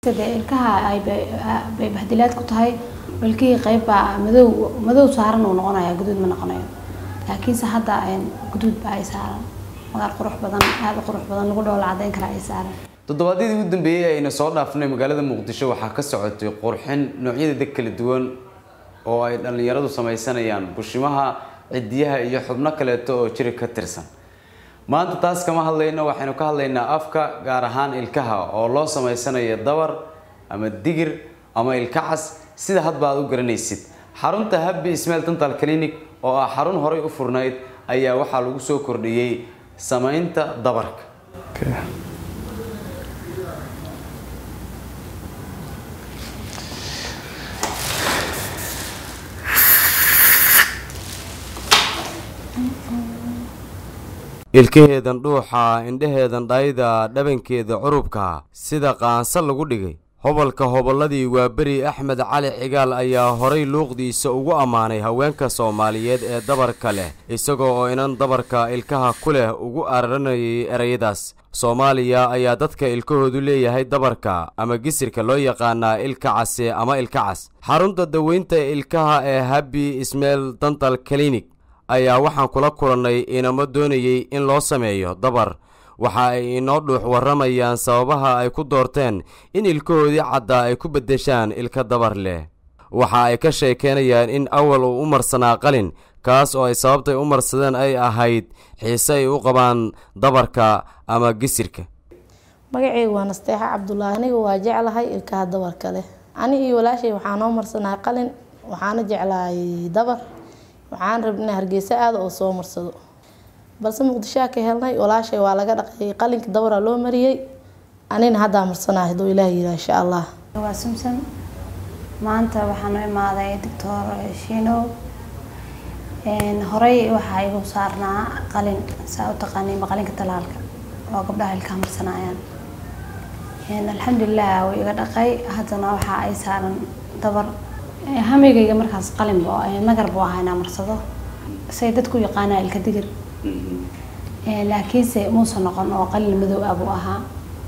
dee ilkaha ay bay bahdilaad ku tahay ilkihii qayb baa madow madow saaran uu noqonaya guduud ma noqonayo laakiinse hadda guduud baa ay saaran magaal qurux badan aada u qurux badan lagu dhoola cadeyn kara ay saaran toddobaadyadii ugu dambeeyey ayna soo dhaafnay magaalada muqdisho waxaa ka socotay qurxin noocyadeeda kala duwan oo ay dhallinyaradu samaysanayaan bushimaha cidiyaha iyo xubno kaleeto oo jiri ka tirsan maanta taas kama hadlayno waxaynu ka hadlaynaa afka gaar ahaan ilkaha oo loo samaysanayo dabar ama digir ama ilka cas sida hadba aad u garanaysid xarunta habbi ismail dental clinic oo ah xarun horay u furnayd ayaa waxaa lagu soo kordhiyey samaynta dabarka ilkaheedan dhuuxa indhaheedan dhayda dhabankeeda curubka sida qaansa lagu dhigay hobalka hobolladii waa beri axmed cali cigaal ayaa horay luuqdiisa ugu ammaanay haweenka soomaaliyeed ee dabarka leh isagoo oo inan dabarka ilkaha ku leh ugu araranayay ereyadaas soomaaliya ayaa dadka ilkahoodu leeyahay dabarka ama gisirka loo yaqaanaa ilka case ama ilka cas xarunta daweynta ilkaha ee habbi ismail dental clinic ayaa waxaan kula kulannay inamo doonayey in loo sameeyo dabar waxa ay inoo dhuux warramayaan sababaha ay ku doorteen in ilkahoodii caddaa ay ku beddeshaan ilka dabar leh waxa ay ka sheekeynayaan in awal uu u marsanaa qalin kaas oo ay sababtay u marsadeen ay ahayd xiise ay u qabaan dabarka ama gisirka magaceyga waa nasteexa cabdulaahi aniga waa jeclahay ilkaha dabarka leh ani iyo walaashay waxaa noo marsanaa qalin waxaana jeclahay dabar waxaan rabna inaa hargeysa aada oo soo marsado balse muqdishoa ka helnay walaashay waa laga dhaqay qalinka dabara loo mariyey anina haddaa marsanaa haduu ilaah yiraa insha allah waa samson maanta waxaanu imaaday doctor shino horey waxaa igu saarnaa qalin saa u taqaaniinba qalinka talaalka oo gabdhaha ilkaha marsanayaan alxamdulilah wuu iga dhaqay haddana waxa ay saaran dabar hamigayga markaas qalin bu nagar buu ahaa inaa marsado say dadku yaqaanaa ilka digir laakiinse muusa noqon oo qalin madow ah buu ahaa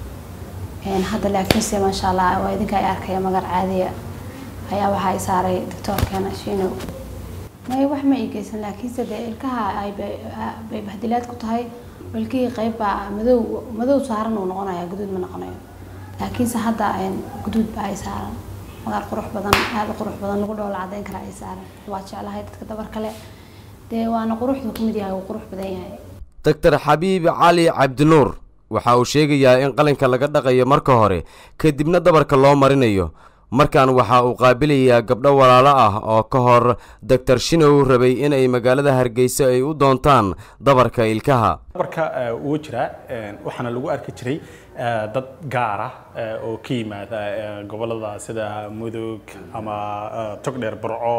hadda laakiinse maasha allah waa idinka ay arkaya magar caadiya ayaa waxaa i saaray doctoorkeena shinow may wax ma ii geysan laakiinse dee ilkaha ay bay bahdilaad ku tahay ilkihii qayb baa madow madow saaran uu noqonaya guduud ma noqonayo laakiinse hadda guduud baa ay saaran magaal qurux badan aada u qurux badan lagu dhoola cadeyn kara ay saaran waa jeclahay dadka dabar kale dee waana quruxdu ku mid yahay uu qurux badan yahay doctor xabiib cali cabdinuur waxa uu sheegayaa in qalinka laga dhaqayo marka hore kadibna dabarka loo marinayo markan waxa uu qaabilayaa gabdho walaalo ah oo ka hor doctor shinow rabay inay magaalada hargeysa ay u doontaan dabarka ilkaha dabarka wuu jiraa waxaana lagu arki jiray dad gaar ah oo ka yimaada gobolada sida mudug ama togdheer burco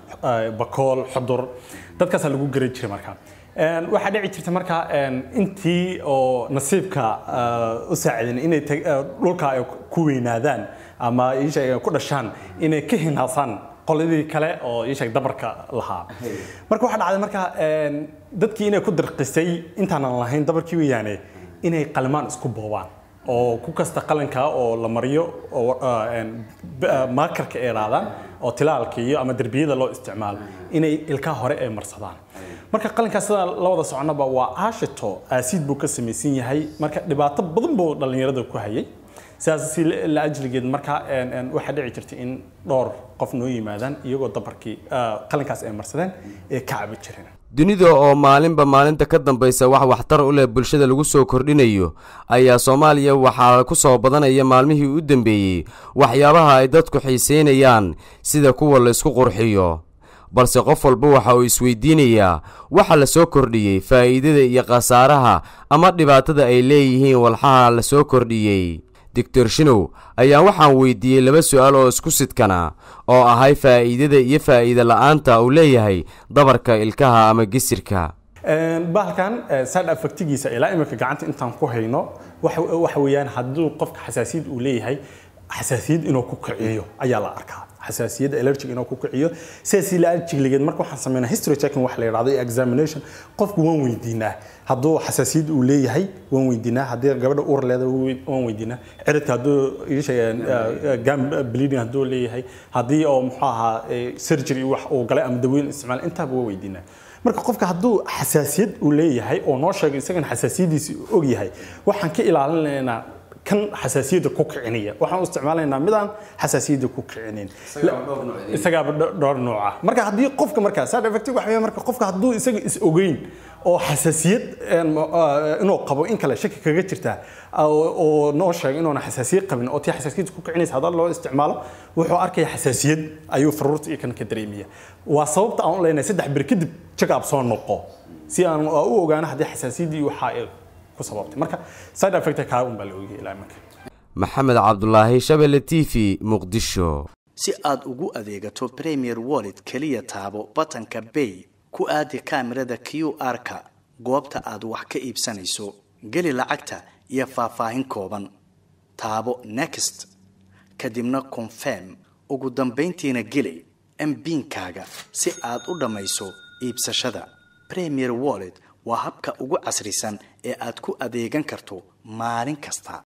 bakool xudur dadkaasaa lagu garan jiray marka waxaa dhici jirta marka intii oo nasiibka u saacidan inay dhulka ay ku weynaadaan ama isheeg ku dhashaan inay ka hinaasaan qoladii kale oo isheeg dabarka lahaa marka waxaa dhacday marka dadkii inay ku dirqisay intaanan lahayn dabarkii weeyaane inay qalimaan isku boobaan oo ku kasta qalinka oo la mariyo oo maakarka ay raadaan oo tilaalka iyo ama derbiyada loo isticmaalo inay ilkaha hore ay marsadaan marka qalinkaas sida la wada soconaba waa aashito aasiid buu ka samaysan yahay marka dhibaato badan buu dhallinyarada ku hayay sidaas si la ajligeed marka waxaa dhici jirta in dhowr qof noo yimaadaan iyagoo dabarkii qalinkaas ay marsadeen ee ka cabi jireen dunida oo maalinba maalinta ka dambaysa wax waxtar u leh bulshada lagu soo kordhinayo ayaa soomaaliya waxaa ku soo badanaya maalmihii u dambeeyey waxyaabaha ay dadku xiiseynayaan sida kuwa la isku qurxiyo balse qof walba waxa uu isweydiinayaa waxa la soo kordhiyey faa'iidada iyo khasaaraha ama dhibaatada ay leeyihiin walxaha la soo kordhiyey doctor shinow ayaa waxaan weydiiyey laba su-aal oo isku sidkana oo ahay faa'iidada iyo faa'iida la-aanta uu leeyahay dabarka ilkaha ama gisirka bahalkan side affectigiisa ilaa imika gacanta intaan ku hayno waxa weeyaan hadduu qofka xasaasiyad uu leeyahay xasaasiyad inuu ku kiciyo ayaa la arkaa xasaasiyadda allergic inuu ku kiciyo sidaas ila allergigligeed marka waxaan sameynaa history checking wax la yidhahdo iyo examination qofku waan weydiinaa hadduu xasaasiyad uu leeyahay waan weydiinaa haddii gabadha uur leedahay waan weydiinaa ciridka hadduu gam bleeding hadduu leeyahay haddii oo muxuu ahaa surgery wax uu galay ama dawooyin isticmaal intaaba waan weydiinaa marka qofka hadduu xasaasiyad uu leeyahay oo noo sheegay isagana xasaasiyadiisi og yahay waxaan ka ilaalinaynaa kan xasaasiyadda ku kicinaya waxaan u isticmaalaynaa midaan xasaasiyadda ku kicinayn isagaaba dhowr nooc ah marka haddii qofka markaa side effect waxa weeye marka qofka hadduu isaga is ogeyn oo xasaasiyad inuu qabo in kale shaki kaga jirta oo noo sheegay inuuna xasaasiyad qabin oo tii xasaasiyadda ku kicinaysa haddii loo isticmaalo wuxuu arkaya xasaasiyad ayuu faruurta iyo kan ka dareemaya waa sababta aan u leenahay saddex bir kadib check up soo noqo si aan u ogaano haddii xasaasiyaddii waxa ay ku sababtay marka side effect kaa un baa la ogyahay ilaa imanka maxamed cabdulaahi shabelle t v muqdisho si aad ugu adeegato premier wallet keliya taabo batanka bay ku aadi kaamirada q r-ka goobta aad wax ka iibsanayso geli lacagta iyo faahfaahin kooban taabo next kadibna confirm ugu dambayntiina geli mbiinkaaga si aad u dhammayso iibsashada premier wallet waa habka ugu casrisan ee aad ku adeegan karto maalin kasta